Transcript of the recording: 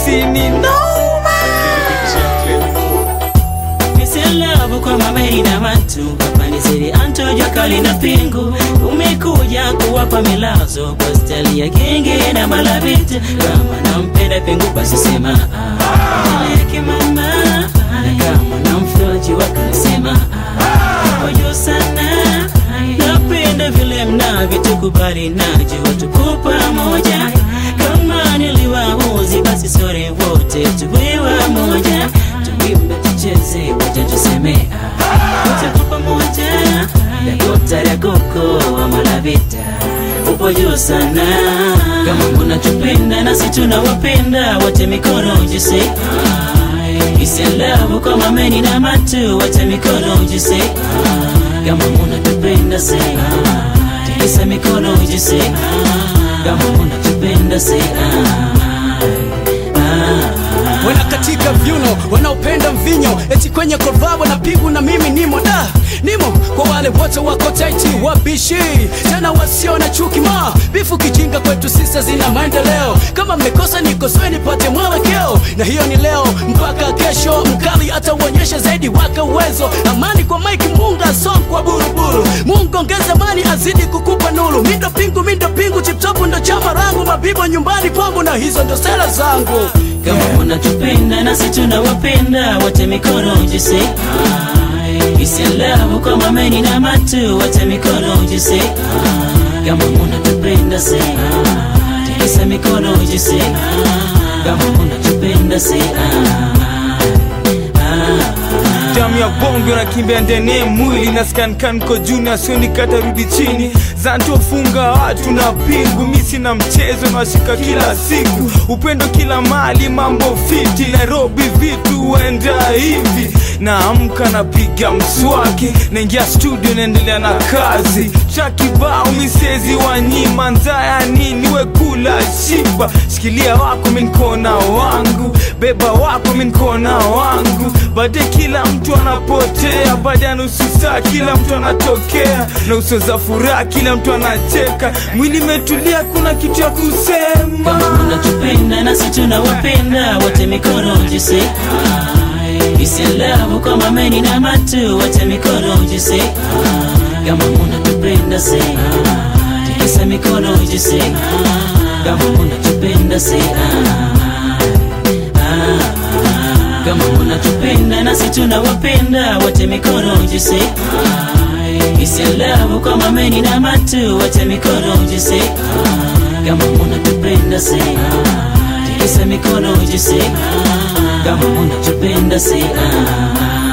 sini noma Miselavu kwa mamei na watu Kapanisiri antojwa kali na pingu Umekuja kuwapa milazo Kwa stali ya genge na malaviti Kama nampenda pingu basi sema ah. Peleke mama Na kama namfroji wakasema ah. Ojo sana Napenda vile mnavyotukubali Najua tuko pamoja Kama niliwahuzi basi sore wote tuwe wamoja Tuimbe tucheze wacha tuseme ah. Wote kwa pamoja Dakota dakoko wa malavita Upo juu sana Kama mnatupenda nasi tunawapenda Wote mikono jise Isialavu kwa mameni na matu Wote mikono jise Kama mnatupenda se Tikisa mikono jise Kama mnatupenda se wanakatika vyuno wanaopenda mvinyo eti kwenye korabo na pigu na mimi nimo da nimo kwa wale wote wako taiti wabishi tena wasio na chuki ma bifu kijinga kwetu sisa zina maendeleo kama mmekosa nikosoe nipate mwelekeo na hiyo ni leo mpaka kesho mkali atauonyesha zaidi waka uwezo amani kwa mike munga song kwa buruburu mungu ongeza mani azidi kukupa nuru mindo pingu mindo pingu chiptopu ndo chama rangu mabibo nyumbani kwangu na hizo ndo sera zangu kama unatupenda nasi tunawapenda wote mikono jise isialavu kwa mameni na matu wote mikono jise kama unatupenda se tikisa mikono jise kama unatupenda se damu ya bongo nakimbia ndani ya mwili na skankanko juu na sioni katarudi chini zantofunga watu na pingu misi na mchezo nashika kila siku upendo kila mali mambo fiti nairobi vitu waenda hivi naamka napiga mswaki naingia studio naendelea na kazi chakibao misezi wanyima nzaya nini wekula shiba shikilia wako minkona wangu beba wako minkona wangu baadaye kila mtu anapotea baada ya nusu saa kila mtu anatokea na uso za furaha kila mtu anacheka mwili imetulia kuna kitu ya kusema kama unatupenda nasi tunawapenda wote mikono jise isialavu kwa mameni na matu wote mikono jise kama unatupenda se tikisa mikono jise kama unatupenda se kama unatupenda nasi tunawapenda wote mikono jise isialavu kwa mameni na matu wote mikono jise kama unatupenda se tikisa mikono jise kama unatupenda se